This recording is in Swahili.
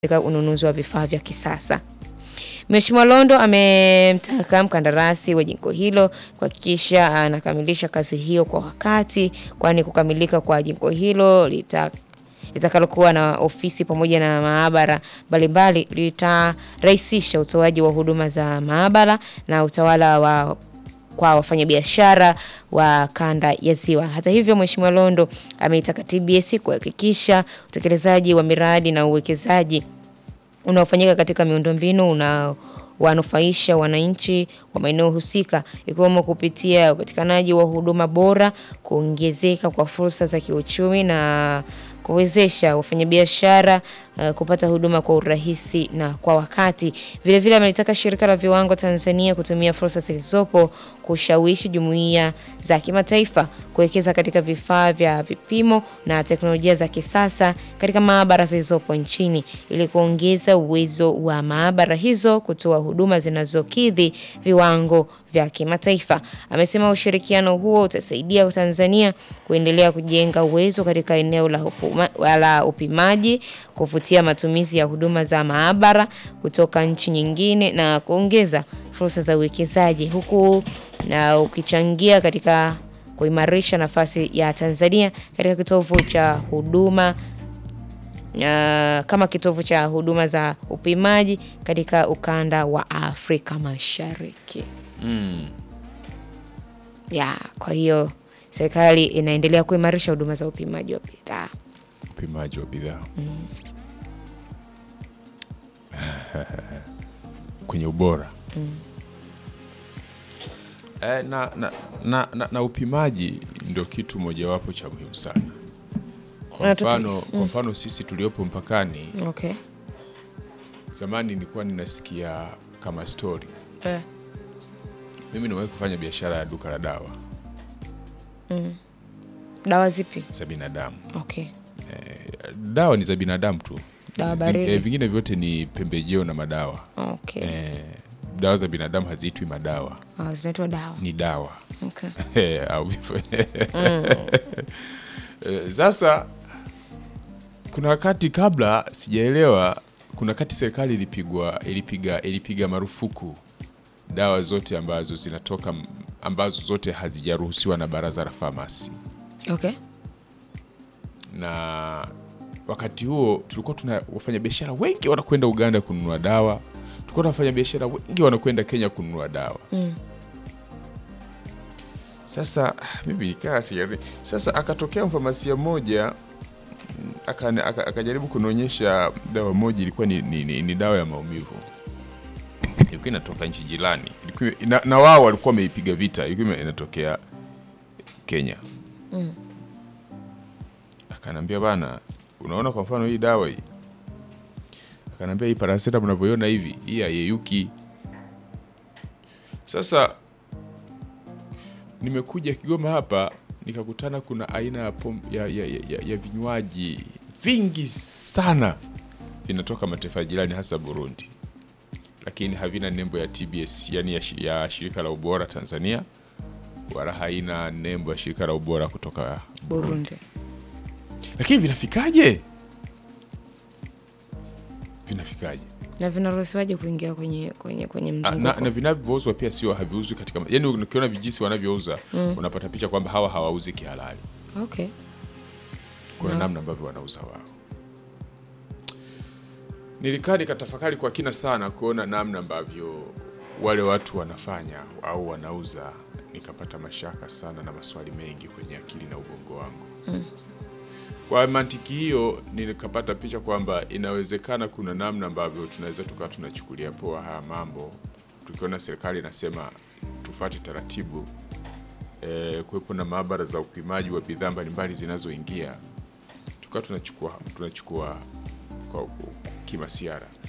katika ununuzi wa vifaa vya kisasa. Mheshimiwa Londo amemtaka mkandarasi wa jengo hilo kuhakikisha anakamilisha kazi hiyo kwa wakati, kwani kukamilika kwa jengo hilo lita litakalokuwa na ofisi pamoja na maabara mbalimbali litarahisisha utoaji wa huduma za maabara na utawala wa kwa wafanyabiashara wa kanda ya Ziwa. Hata hivyo, Mheshimiwa Londo ameitaka TBS kuhakikisha utekelezaji wa miradi na uwekezaji unaofanyika katika miundombinu una wanufaisha wananchi wa maeneo husika ikiwemo kupitia upatikanaji wa huduma bora, kuongezeka kwa fursa za kiuchumi na kuwezesha wafanyabiashara uh, kupata huduma kwa urahisi na kwa wakati. Vilevile amelitaka shirika la viwango Tanzania kutumia fursa zilizopo kushawishi jumuiya za kimataifa kuwekeza katika vifaa vya vipimo na teknolojia za kisasa katika maabara zilizopo nchini ili kuongeza uwezo wa maabara hizo kutoa huduma zinazokidhi viwango vya kimataifa. Amesema ushirikiano huo utasaidia Tanzania kuendelea kujenga uwezo katika eneo la, upuma, la upimaji, kuvutia matumizi ya huduma za maabara kutoka nchi nyingine na kuongeza fursa za uwekezaji huku na ukichangia katika kuimarisha nafasi ya Tanzania katika kitovu cha huduma uh, kama kitovu cha huduma za upimaji katika ukanda wa Afrika Mashariki. Mm. Ya, kwa hiyo serikali inaendelea kuimarisha huduma za upimaji wa bidhaa. Upimaji wa bidhaa kwenye ubora eh, na, na, na, na, na upimaji ndio kitu mojawapo cha muhimu sana. Kwa Na tutu- mfano, kwa mfano sisi tuliopo mpakani, Okay. zamani nilikuwa ninasikia kama story. Eh. Mimi nimewahi kufanya biashara ya duka la dawa Dawa zipi? za binadamu. Okay. Dawa ni za binadamu tu, Dawa Zi- baridi. eh, vingine vyote ni pembejeo na madawa. Okay. Eh, dawa za binadamu haziitwi madawa, Ah, zinaitwa dawa. ni dawa Okay. Eh, au vifo. Eh, Sasa kuna wakati kabla sijaelewa, kuna wakati serikali ilipigwa ilipiga ilipiga marufuku dawa zote ambazo zinatoka ambazo zote hazijaruhusiwa na baraza la famasi, Okay. na wakati huo tulikuwa tuna wafanyabiashara wengi wanakwenda Uganda kununua dawa, tulikuwa na wafanyabiashara wengi wanakwenda Kenya kununua dawa Mm. Sasa mimi nikaa sijari. Sasa akatokea mfamasia mmoja mm, aka- aka- akajaribu kunionyesha dawa moja, ilikuwa ni, ni, ni, ni dawa ya maumivu, ilikuwa inatoka nchi jirani, ilikuwa na, na wao walikuwa wameipiga vita, ilikuwa inatokea Kenya. Akanambia bana, unaona kwa mfano hii dawa hii, akanambia hii paracetamol mnavyoiona hivi, hii haiyeyuki. Sasa nimekuja Kigoma hapa nikakutana kuna aina ya, pom, ya, ya, ya, ya, ya vinywaji vingi sana vinatoka mataifa jirani hasa Burundi, lakini havina nembo ya TBS yani ya, shi- ya shirika la ubora Tanzania, wala haina nembo ya shirika la ubora kutoka Burundi. lakini vinafikaje? Vinafikaje? Na vinaruhusiwaje kuingia kwenye kwenye kwenye Ah, mzunguko? na, na vinavyouzwa pia sio haviuzwi katika yani, ukiona vijisi wanavyouza unapata picha kwamba hawa hawauzi kihalali. Okay. kuna Na- namna ambavyo wanauza wao. Nilikaa nikatafakari kwa kina sana kuona namna ambavyo wale watu wanafanya au wanauza, nikapata mashaka sana na maswali mengi kwenye akili na ubongo wangu. Kwa mantiki hiyo, nikapata picha kwamba inawezekana kuna namna ambavyo tunaweza tukawa tunachukulia poa haya mambo, tukiona serikali inasema tufuate taratibu eh, kuwepo na maabara za upimaji wa bidhaa mbalimbali zinazoingia tukawa tunachukua tunachukua kwa kimasiara